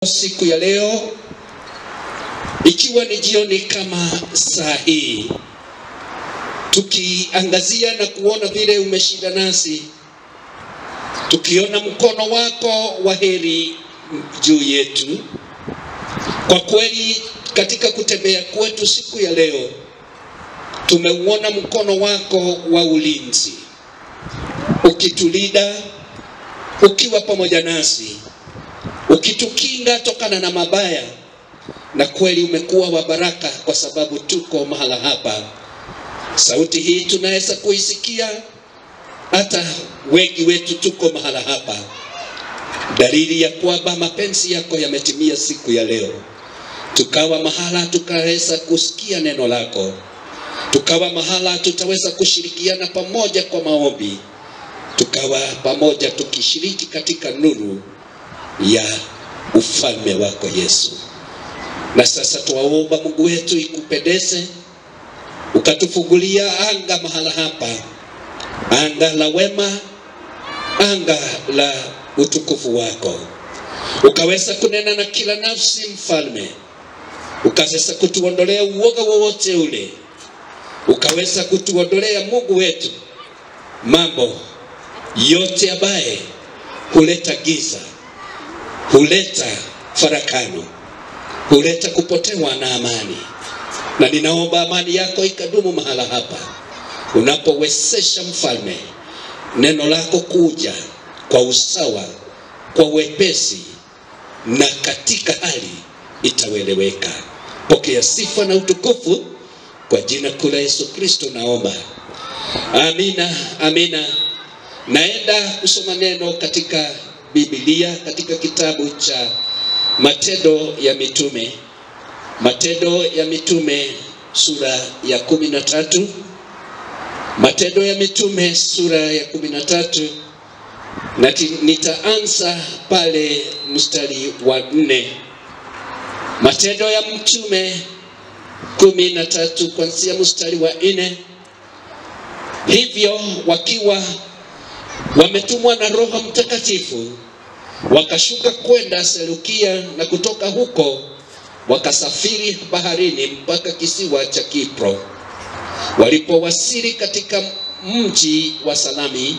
Siku ya leo ikiwa ni jioni kama saa hii, tukiangazia na kuona vile umeshinda nasi, tukiona mkono wako wa heri juu yetu. Kwa kweli, katika kutembea kwetu siku ya leo, tumeuona mkono wako wa ulinzi ukitulinda, ukiwa pamoja nasi ukitukinga tokana na mabaya, na kweli umekuwa wa baraka, kwa sababu tuko mahala hapa. Sauti hii tunaweza kuisikia, hata wengi wetu tuko mahala hapa, dalili ya kwamba mapenzi yako yametimia siku ya leo. Tukawa mahala tukaweza kusikia neno lako, tukawa mahala tutaweza kushirikiana pamoja kwa maombi, tukawa pamoja tukishiriki katika nuru ya ufalme wako Yesu. Na sasa twaomba Mungu wetu, ikupendeze ukatufungulia anga mahala hapa, anga la wema, anga la utukufu wako, ukaweza kunena na kila nafsi mfalme, ukaweza kutuondolea uoga wowote ule, ukaweza kutuondolea Mungu wetu mambo yote ambaye huleta giza huleta farakano, huleta kupotewa na amani. Na ninaomba amani yako ikadumu mahala hapa, unapowezesha mfalme neno lako kuja kwa usawa, kwa wepesi na katika hali itaweleweka. Pokea sifa na utukufu kwa jina kuu la Yesu Kristo naomba, amina, amina. Naenda kusoma neno katika Biblia katika kitabu cha Matendo ya Mitume, Matendo ya Mitume sura ya kumi na tatu, Matendo ya Mitume sura ya kumi na tatu, na nitaanza pale mstari wa nne. Matendo ya Mitume kumi na tatu kuanzia mstari wa nne. Hivyo wakiwa wametumwa na Roho Mtakatifu wakashuka kwenda Selukia, na kutoka huko wakasafiri baharini mpaka kisiwa cha Kipro. Walipowasili katika mji wa Salami,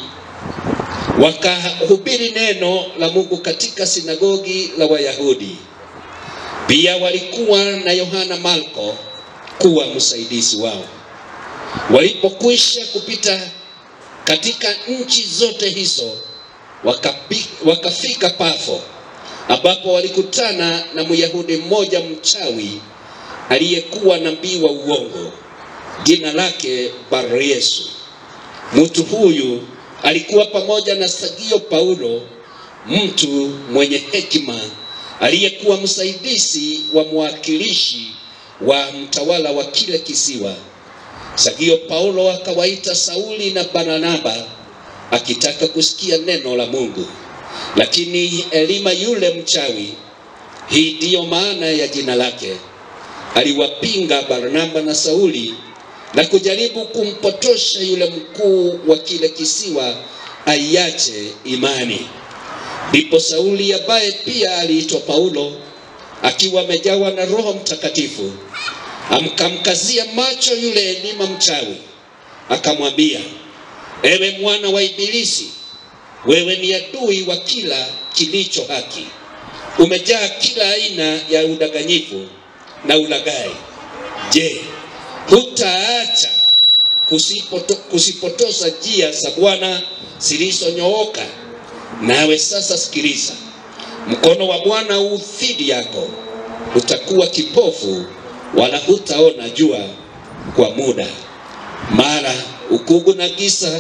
wakahubiri neno la Mungu katika sinagogi la Wayahudi. Pia walikuwa na Yohana Marko kuwa msaidizi wao. Walipokwisha kupita katika nchi zote hizo wakapi, wakafika Pafo ambapo walikutana na Myahudi mmoja mchawi aliyekuwa nabii wa uongo jina lake Bar-Yesu. Mtu huyu alikuwa pamoja na Sergio Paulo, mtu mwenye hekima aliyekuwa msaidizi wa mwakilishi wa mtawala wa kile kisiwa. Sergio Paulo akawaita Sauli na Barnaba akitaka kusikia neno la Mungu, lakini Elima yule mchawi, hii ndiyo maana ya jina lake, aliwapinga Barnaba na Sauli na kujaribu kumpotosha yule mkuu wa kile kisiwa aiache imani. Ndipo Sauli ambaye pia aliitwa Paulo, akiwa amejawa na Roho Mtakatifu amkamkazia macho yule Elima mchawi, akamwambia, ewe mwana wa Ibilisi, wewe ni adui wa kila kilicho haki, umejaa kila aina ya udanganyifu na ulaghai. Je, hutaacha kusipoto, kusipotosa njia za Bwana zilizonyooka? Nawe sasa sikiliza, mkono wa Bwana u dhidi yako, utakuwa kipofu wala hutaona jua kwa muda. Mara ukugu na giza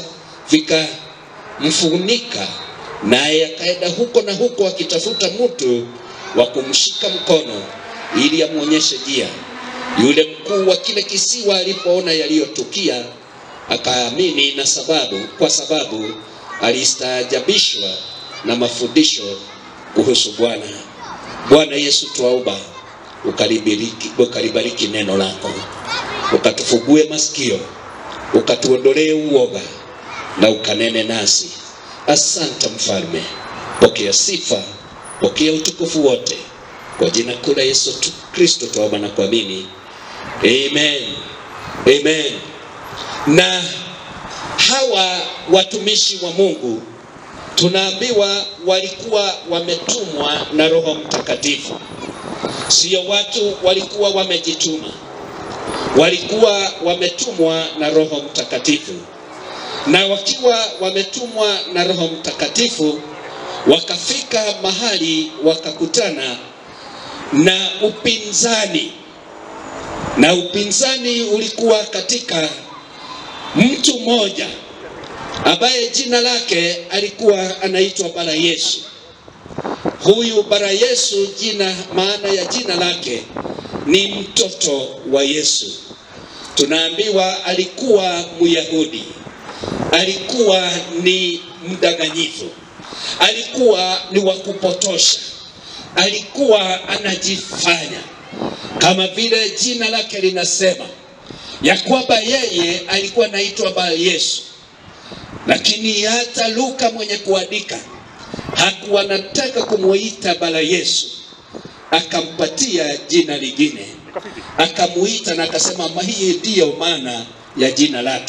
vikamfunika, naye akaenda huko na huko akitafuta mtu wa kumshika mkono ili amwonyeshe njia. Yule mkuu wa kile kisiwa alipoona yaliyotukia, akaamini na sababu, kwa sababu alistaajabishwa na mafundisho kuhusu Bwana. Bwana Yesu, twaomba ukalibariki, ukalibariki neno lako, ukatufugue masikio, ukatuondolee uoga na ukanene nasi. Asante Mfalme, pokea sifa, pokea utukufu wote Kwa jina kuu la Yesu tu- Kristo tuomba na kuamini, amen, amen. Na hawa watumishi wa Mungu tunaambiwa walikuwa wametumwa na Roho Mtakatifu, sio watu walikuwa wamejituma, walikuwa wametumwa na Roho Mtakatifu. Na wakiwa wametumwa na Roho Mtakatifu, wakafika mahali wakakutana na upinzani, na upinzani ulikuwa katika mtu mmoja ambaye jina lake alikuwa anaitwa Bara Yesu. Huyu Bara Yesu, jina maana ya jina lake ni mtoto wa Yesu. Tunaambiwa alikuwa Myahudi, alikuwa ni mdanganyifu, alikuwa ni wa kupotosha, alikuwa anajifanya kama vile jina lake linasema ya kwamba yeye alikuwa anaitwa Bara Yesu lakini hata Luka mwenye kuandika hakuwa anataka kumuita Bara Yesu, akampatia jina lingine, akamuita na akasema "Ma- hii ndiyo maana ya jina lake.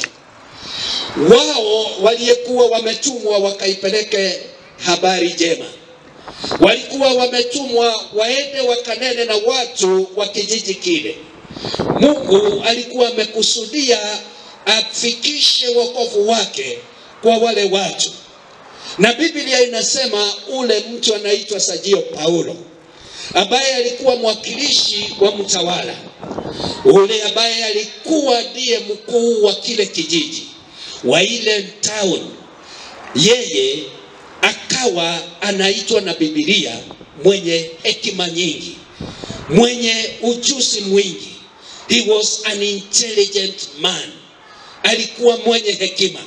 Wao waliyekuwa wametumwa wakaipeleke habari njema, walikuwa wametumwa waende wakanene na watu wa kijiji kile. Mungu alikuwa amekusudia afikishe wokovu wake kwa wale watu, na Biblia inasema ule mtu anaitwa Sajio Paulo ambaye alikuwa mwakilishi wa mtawala ule, ambaye alikuwa ndiye mkuu wa kile kijiji wa ile town, yeye akawa anaitwa na Biblia mwenye hekima nyingi, mwenye ujuzi mwingi. He was an intelligent man, alikuwa mwenye hekima,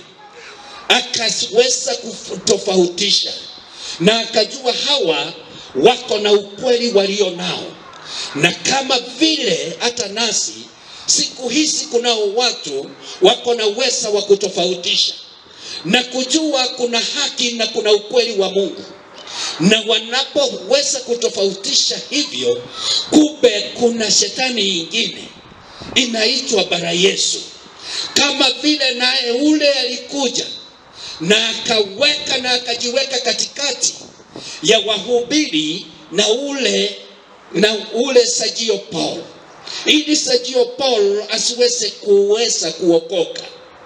akaweza kutofautisha na akajua hawa wako na ukweli walio nao, na kama vile hata nasi siku hizi kunao watu wako na uweza wa kutofautisha na kujua kuna haki na kuna ukweli wa Mungu, na wanapoweza kutofautisha hivyo, kumbe kuna shetani ingine inaitwa Bara Yesu, kama vile naye ule alikuja na akaweka na akajiweka katikati ya wahubiri na ule na ule Sajio Paul, ili Sajio Paul asiweze kuweza kuokoka,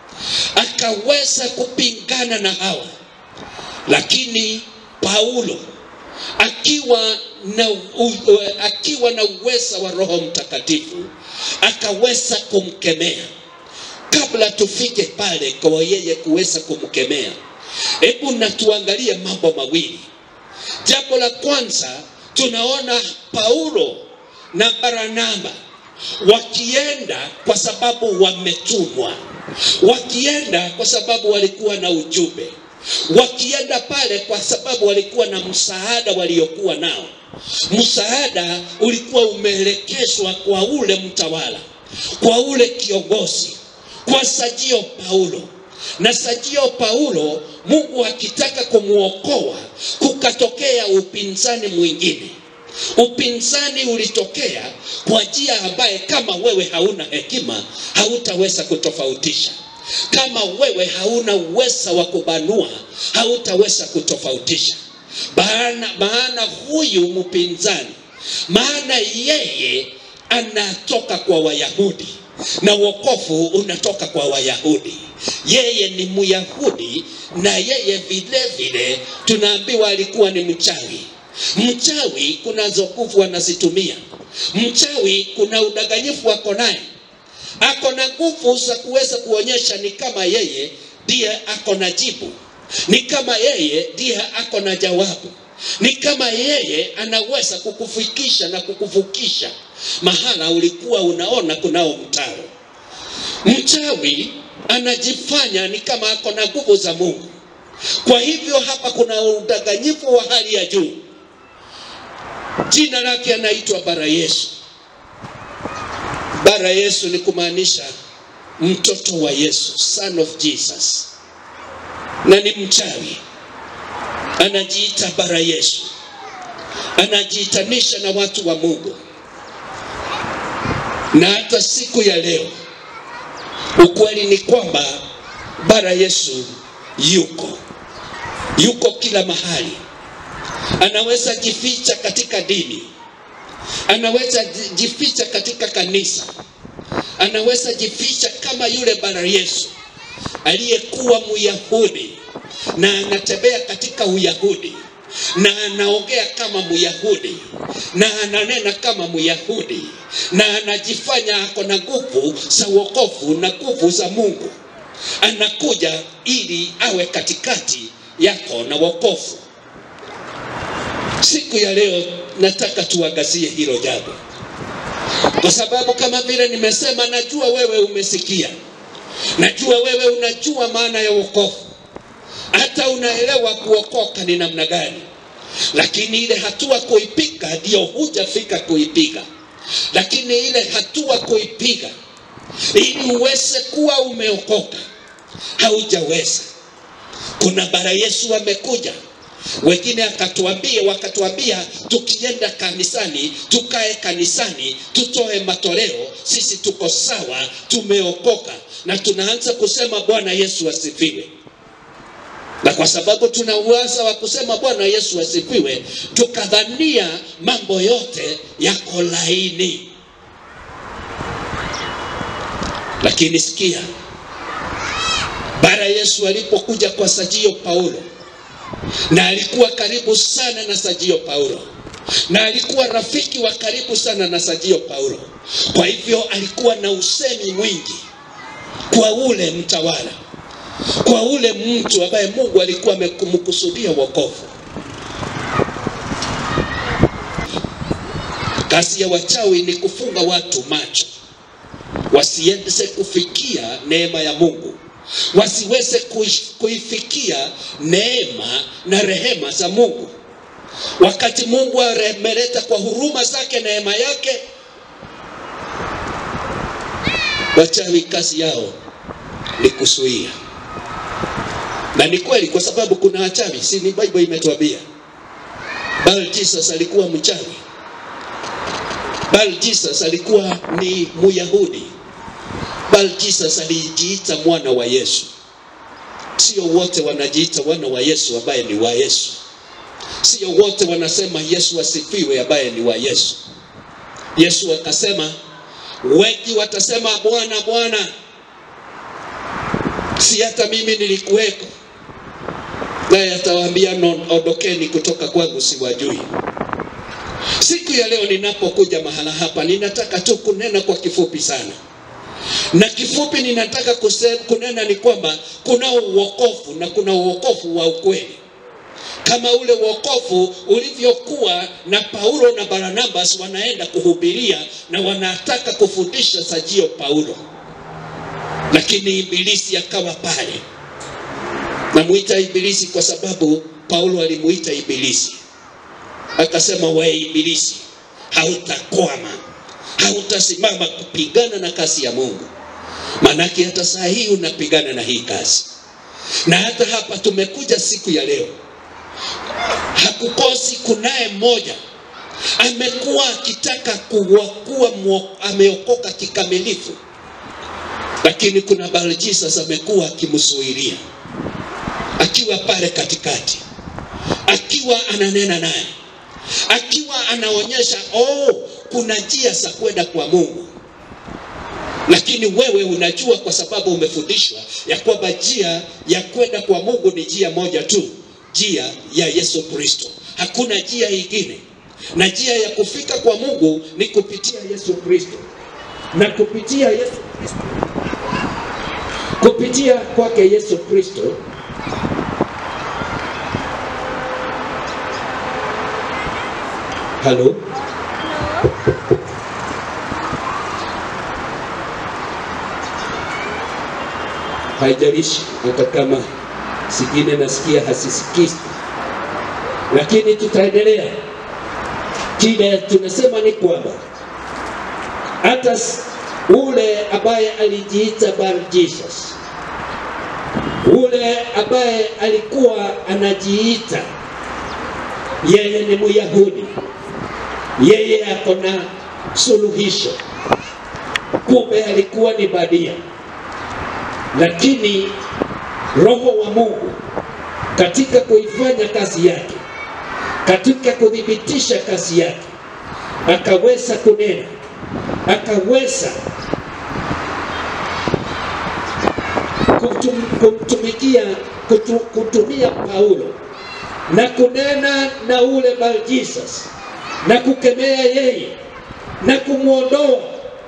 akaweza kupingana na hawa, lakini Paulo akiwa na, u, u, akiwa na uweza wa Roho Mtakatifu akaweza kumkemea. Kabla tufike pale kwa yeye kuweza kumkemea, hebu na tuangalie mambo mawili. Jambo la kwanza, tunaona Paulo na Barnaba wakienda kwa sababu wametumwa, wakienda kwa sababu walikuwa na ujumbe, wakienda pale kwa sababu walikuwa na msaada waliokuwa nao. Msaada ulikuwa umeelekezwa kwa ule mtawala, kwa ule kiongozi, kwa Sajio Paulo na Sajio Paulo, Mungu akitaka kumwokoa, kukatokea upinzani mwingine. Upinzani ulitokea kwa njia ambaye kama wewe hauna hekima hautaweza kutofautisha. Kama wewe hauna uweza wa kubanua hautaweza kutofautisha. Maana, maana huyu mpinzani, maana yeye anatoka kwa Wayahudi na wokovu unatoka kwa Wayahudi. Yeye ni Myahudi na yeye vile vile tunaambiwa alikuwa ni mchawi. Mchawi kunazo nguvu anazitumia. Mchawi kuna udanganyifu ako naye, ako na nguvu za kuweza kuonyesha ni kama yeye ndiye ako na jibu, ni kama yeye ndiye ako na jawabu, ni kama yeye anaweza kukufikisha na kukuvukisha mahala ulikuwa unaona kunao mtaro. Mchawi anajifanya ni kama ako na nguvu za Mungu. Kwa hivyo hapa kuna udanganyifu wa hali ya juu. Jina lake anaitwa Bara Yesu. Bara Yesu ni kumaanisha mtoto wa Yesu, son of Jesus, na ni mchawi, anajiita Bara Yesu. anajiitanisha na watu wa Mungu, na hata siku ya leo ukweli ni kwamba bara Yesu yuko yuko kila mahali. Anaweza jificha katika dini, anaweza jificha katika kanisa, anaweza jificha kama yule bara Yesu aliyekuwa Myahudi na anatembea katika Uyahudi na anaongea kama Myahudi na ananena kama Myahudi na anajifanya ako na nguvu za wokovu na nguvu za Mungu. Anakuja ili awe katikati yako na wokovu. Siku ya leo nataka tuangazie hilo jambo, kwa sababu kama vile nimesema, najua wewe umesikia, najua wewe unajua maana ya wokovu hata unaelewa kuokoka ni namna gani, lakini ile hatua kuipiga ndio hujafika kuipiga. Lakini ile hatua kuipiga ili uweze kuwa umeokoka haujaweza. Kuna bara Yesu amekuja, wengine akatuambia, wakatuambia tukienda kanisani, tukae kanisani, tutoe matoleo, sisi tuko sawa, tumeokoka, na tunaanza kusema Bwana Yesu asifiwe na kwa sababu tuna uweza wa kusema Bwana Yesu asifiwe, tukadhania mambo yote yako laini. Lakini sikia, bara Yesu alipokuja kwa Sajio Paulo, na alikuwa karibu sana na Sajio Paulo, na alikuwa rafiki wa karibu sana na Sajio Paulo. Kwa hivyo alikuwa na usemi mwingi kwa ule mtawala kwa ule mtu ambaye Mungu alikuwa amemkusudia wokovu. Kazi ya wachawi ni kufunga watu macho wasiweze kufikia neema ya Mungu, wasiweze kuifikia neema na rehema za Mungu. Wakati Mungu ameleta kwa huruma zake neema yake, wachawi kazi yao ni kuzuia na ni kweli, kwa sababu kuna wachawi, si ni Bible imetuambia. Bal Jesus alikuwa mchawi. Bal Jesus alikuwa ni Myahudi. Bal Jesus alijiita mwana wa Yesu. Sio wote wanajiita wana wa Yesu ambaye ni wa Yesu. Sio wote wanasema Yesu asifiwe ambaye ni wa Yesu. Yesu akasema, wengi watasema Bwana, Bwana, si hata mimi nilikuweko naye atawaambia ondokeni kutoka kwangu, siwajui. Siku ya leo ninapokuja mahala hapa, ninataka tu kunena kwa kifupi sana, na kifupi ninataka kusema, kunena ni kwamba kuna uokofu na kuna uokofu wa ukweli, kama ule uokofu ulivyokuwa na Paulo na Barnabas wanaenda kuhubiria na wanataka kufundisha Sajio Paulo, lakini ibilisi akawa pale Namuita ibilisi kwa sababu Paulo alimuita ibilisi, akasema we ibilisi, hautakwama, hautasimama kupigana na kazi ya Mungu. Maanake hata saa hii unapigana na hii kazi, na hata hapa tumekuja siku ya leo, hakukosi kunaye mmoja amekuwa akitaka kuwa kuwa ameokoka kikamilifu, lakini kuna Bar Jesus amekuwa akimsuiria akiwa pale katikati, akiwa ananena naye, akiwa anaonyesha oh, kuna njia za kwenda kwa Mungu, lakini wewe unajua kwa sababu umefundishwa ya kwamba njia ya kwenda kwa Mungu ni njia moja tu, njia ya Yesu Kristo. Hakuna njia ingine, na njia ya kufika kwa Mungu ni kupitia Yesu Kristo, na kupitia Yesu Kristo, kupitia kwake Yesu Kristo Halo, haijalishi hata kama singine nasikia hasisikii, lakini tutaendelea. Kile tunasema ni kwamba hata ule ambaye alijiita Bar Jesus, ule ambaye alikuwa anajiita yeye ni Myahudi, yeye ako na suluhisho, kumbe alikuwa ni badia. Lakini Roho wa Mungu katika kuifanya kazi yake, katika kuthibitisha kazi yake, akaweza kunena, akaweza kutum, kumtumikia kutu, kutumia Paulo na kunena na ule Bar-Jesus na kukemea yeye na kumwondoa,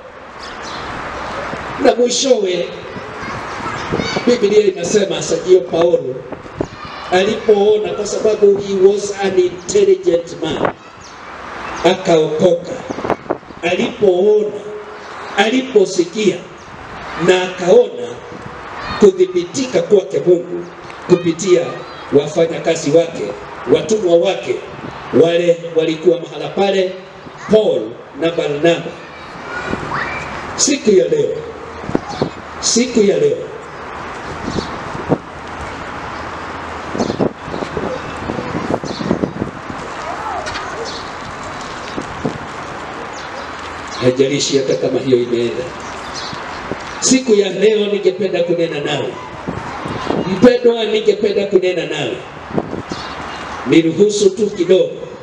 na mwishowe Biblia inasema Sergio Paulo alipoona, kwa sababu he was an intelligent man, akaokoka alipoona, aliposikia na akaona kudhibitika kwake Mungu kupitia wafanyakazi wake, watumwa wake, wale walikuwa mahala pale, Paul na Barnaba. Siku ya leo, siku ya leo haijalishi hata kama hiyo imeenda. Siku ya leo ningependa kunena nawe mpendwa, ningependa kunena nawe, niruhusu tu kidogo